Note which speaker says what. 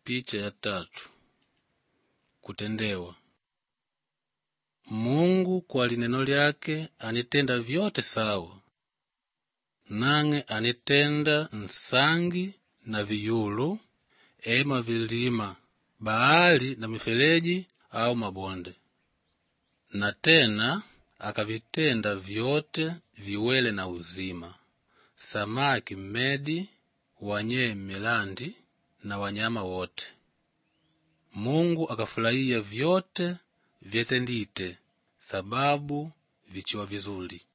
Speaker 1: Picha ya tatu kutendewa Mungu kwa lineno lyake anitenda vyote sawa, nang'e anitenda nsangi na viyulu, ema vilima, bahari na mifereji au mabonde, na tena akavitenda vyote viwele na uzima, samaki mmedi, wanyee milandi na wanyama wote. Mungu akafulahiya vyote vyetendite, sababu vichiwa vizuli.